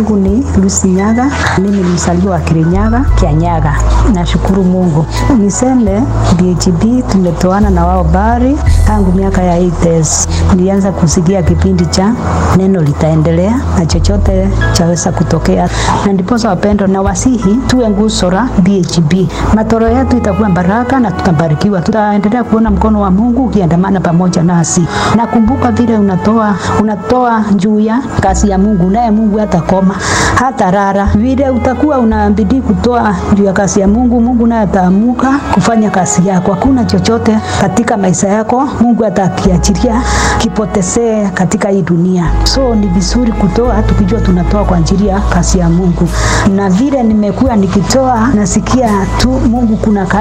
yangu ni Lucy Nyaga. Mimi ni mzaliwa wa Kirinyaga, Kianyaga. Nashukuru Mungu. Niseme BHB tumetoana na wao bari tangu miaka ya 80s. Nilianza kusikia kipindi cha neno litaendelea na chochote chaweza kutokea, na ndiposa wapendo na wasihi tuwe nguzo la BHB. Matoro yetu itakuwa baraka na tutabarikiwa, tutaendelea kuona mkono wa Mungu ukiandamana pamoja nasi. Nakumbuka vile unatoa unatoa juu ya kazi ya Mungu, naye Mungu hatakoma hata rara. Vile utakuwa unabidi kutoa juu ya kazi ya Mungu, Mungu naye ataamuka kufanya kazi yako. Hakuna chochote katika maisha yako Mungu atakiachilia kipotezee katika hii dunia. So ni vizuri kutoa tukijua tunatoa kwa ajili ya kazi ya Mungu, na vile nimekuwa nikitoa nasikia tu Mungu kuna